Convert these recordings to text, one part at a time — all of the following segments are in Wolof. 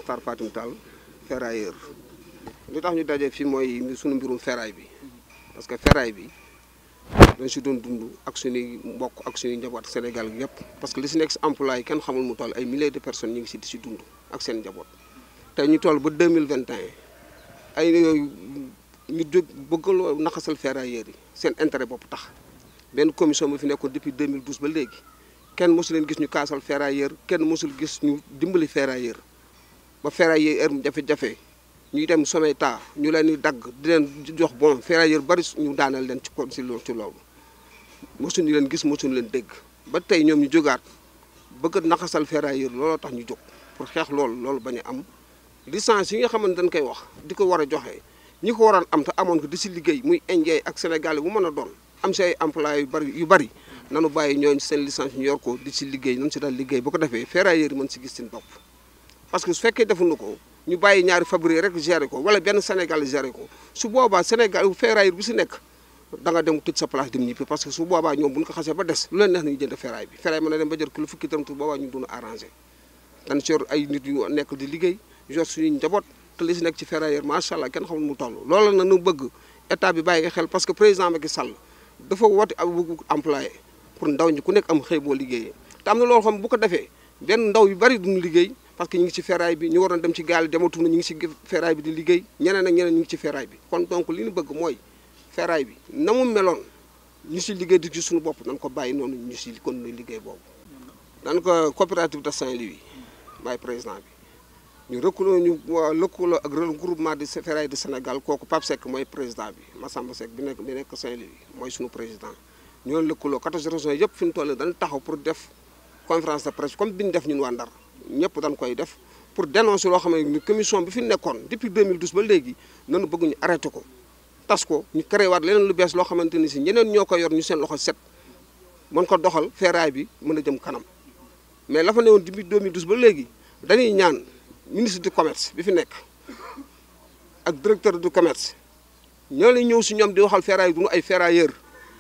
Makhtar Fatim Tall ferrailleur li tax ñu daje fii mooy sunu mbirum ferraille bi parce que ferraille bi dañ si doon dund ak suñuy mbokk ak suñuy njaboot Sénégal gi yëpp parce que li si nekk si emploi yi kenn xamul mu toll ay milliers de personnes ñu ngi si di si dund ak seen njaboot te ñu toll ba 2021 ay ñu jóg bëggaloo naxasal ferrailleurs yi seen intérêt bopp tax benn commission bu fi nekkoon depuis 2012 ba léegi kenn mosu leen gis ñu kaasal ferrailleur kenn mosul gis ñu dimbali ferrailleur ba ferrailleur heure jafe-jafe ñuy dem Someta ñu leen di dagg di leen jox bon ferrailleur bari ñu daanal leen ci kon si loolu ci loolu mosuñu leen gis mosuñu leen dégg ba tey ñoom ñu jógaat bëgg a naxasal ferrailleur looloo tax ñu jóg pour xeex loolu loolu bañ a am licence yi nga xamante dañ koy wax di ko war a joxe ñi ko waroon am te amoon ko di si liggéey muy indien ak sénégalais bu mën a doon am si ay employés yu bari yu bari nanu bàyyi ñooñu seen licence ñu yor ko di si liggéey nañu si daal liggéey bu ko defee ferrailleurs yi mën si gis seen bopp parce que su fekkee defuñu ko ñu bàyyi ñaari fabrique rek gérer ko wala benn Sénégal gérer ko su boobaa Sénégal ferrailleur bu si nekk da nga dem tëj sa place dem ñibbi parce que su boobaa ñoom bu ñu ko xasee ba des lu leen neex nañu jënd ferraille bi ferraille mën na dem ba jël kilo fukki dërëm tu boobaa ñu duna arrangé dañ si yor ay nit yu nekk di liggéey yor suñuy njaboot te li si nekk ci ferrailleur macha allah kenn xamul mu toll loolu na nu bëgg état bi bàyyi nga xel parce que président Macky Sall dafa woote ab employé pour ndaw ñi ku nekk am xëy boo liggéeyee te am na loolu xam bu ko defee benn ndaw yu bari duñu liggéey parce que ñu ngi ci ferraille bi ñu waroon dem ci gaal dematu na ñu ngi ci ferraille bi di liggéey ñeneen ak ñeneen ñu ngi ci ferraille bi kon donc li ñu bëgg mooy ferraille bi na mu meloon ñu si liggéey di ci suñu bopp nañ ko bàyyi noonu ñu si kon nu liggéey boobu dan ko coopérative de Saint-Louis bàyyi président bi ñu rëkkaloo ñu lëkkaloo ak regroupement de ferraille de Sénégal kooku Pape Seck mooy président bi Massamba Seck bi nekk bi nekk Saint-Louis mooy suñu président ñoo lëkkaloo 14 régions yëpp fi ñu toll dañ taxaw pour def conférence de presse comme bi ñu def ñun waa Ndar ñëpp dañ koy def pour dénoncer loo xam ne commission bi fi nekkoon depuis 2012 ba léegi nanu bëgg ñu arrêté ko tas ko ñu créé waat leneen lu bees loo xamante ni si ñeneen ñoo ko yor ñu seen loxo set mën ko doxal ferraille bi mën a jëm kanam mais la fa newoon depuis 2012 ba léegi dañuy ñaan ministre du commerce bi fi nekk ak directeur du commerce ñoo lay ñëw si ñoom di waxal ferraille du ñu ay ferrailleur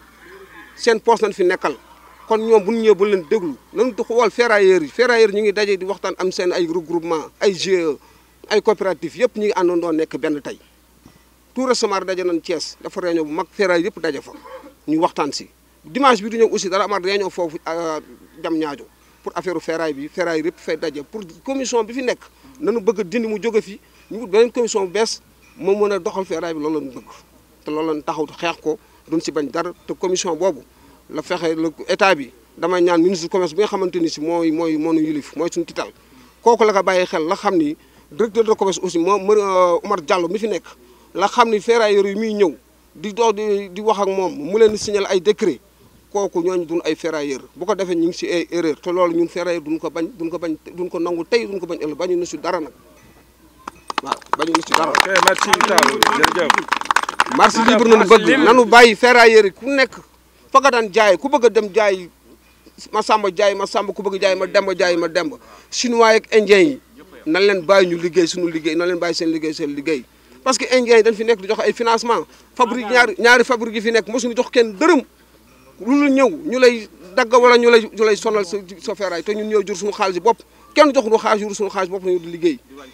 seen poste nañ fi nekkal kon ñoom bu ñu ñëwee ba leen déglu nañu xool ferrailleurs yi ferrailleurs ñu ngi daje di waxtaan am seen ay regroupement ay GIE ay coopérative yëpp ñu ngi àndandoo nekk benn tey tout récemment daje nañ Thiès dafa réunion bu mag ferraille yëpp daje fa ñu waxtaan si dimanche bi du ñëw aussi dara amaat réunion foofu jam ñaajo pour affaire ferraille bi ferraille yëpp fay daje pour commission bi fi nekk nañu bëgg a dindi mu jóge fi ñu wut beneen commission bu bees moo mën a doxal ferraille bi loolu lañu bëgg te loolu lañu taxaw xeex ko duñ si bañ dara te commission boobu la fexe la état bi damay ñaan ministre du commerce bi nga xamante ni si mooy mooy moo nu yilif mooy suñu tital kooku la ko bàyyi xel la xam ni directeur de commerce aussi moo Omar Diallo mi fi nekk la xam ni ferrailleurs yi muy ñëw di dox di di wax ak moom mu leen di signal ay décret kooku ñooñu duñ ay ferrailleurs bu ko defee ñu ngi si ay erreur te loolu ñun ferrailleurs duñ ko bañ duñ ko bañ duñ ko nangu tey duñ ko bañ ëllëg bañu na si dara nag waaw bañu na si dara. ok merci Tall jërëjëf. marché libre nañu bëgg nanu bàyyi ferrailleurs yi ku nekk fa nga daan jaay ku bëgg a dem jaay ma samba jaay ma samba ku bëgg jaay ma demba jaay ma demba chinois ak indien yi nan leen bàyyi ñu liggéey suñu liggéey nan leen bàyyi seen liggéey seen liggéey parce que indien yi dañ fi nekk di jox ay financement fabrique ñaari ñaari fabrique yi fi nekk mosuñu jox kenn dërëm lu ñëw ñu lay dagg wala ñu lay ñu lay sonal sa sa ferraille te ñun ñoo jur suñu xaalis bopp kenn joxuñu xaalis jur suñu xaalis bopp nañu di liggéey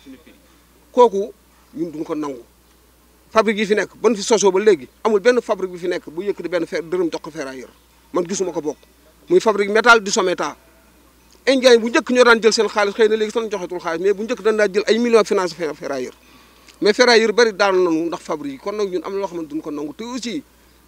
kooku ñun duñu ko nangu fabrique yi fi nekk ban fi sosoo ba léegi amul benn fabrique bi fi nekk bu yëkkati benn fer dërëm jox ko ferrailleur man gisuma ko bokk muy fabrique métal di Someta indien yi bu njëkk ñoo daan jël seen xaalis xëy na léegi sax joxetul xaalis mais bu njëkk dañ daan jël ay millions finance ferrailleur mais ferrailleur bari daanu nañu ndax fabrique yi kon nag ñun am na loo xamante duñ ko nangu te aussi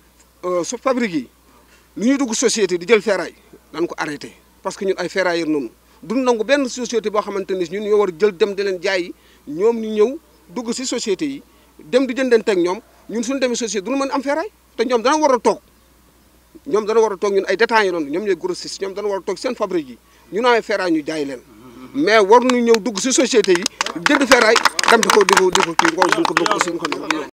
su fabrique yi lu ñuy dugg société di jël ferraille dañ ko arrêté parce que ñun ay ferrailleur noonu duñ nangu benn société boo xamante ni ñun ñoo war a jël dem di leen jaay ñoom ñu ñëw dugg si société yi dem di jëndante ak ñoom ñun suñu demee société duñu mën am ferraille te ñoom dana war a toog ñoom dana war a toog ñun ay détaillants yi doon ñoom ñooy grossistes ñoom dana war a toog seen fabrique yi ñu nawee ferraille ñu jaay leen mais war ñu ñëw dugg si société yi jënd ferraille dem di ko di ko di ko kii duñ ko duñ ko duñ ko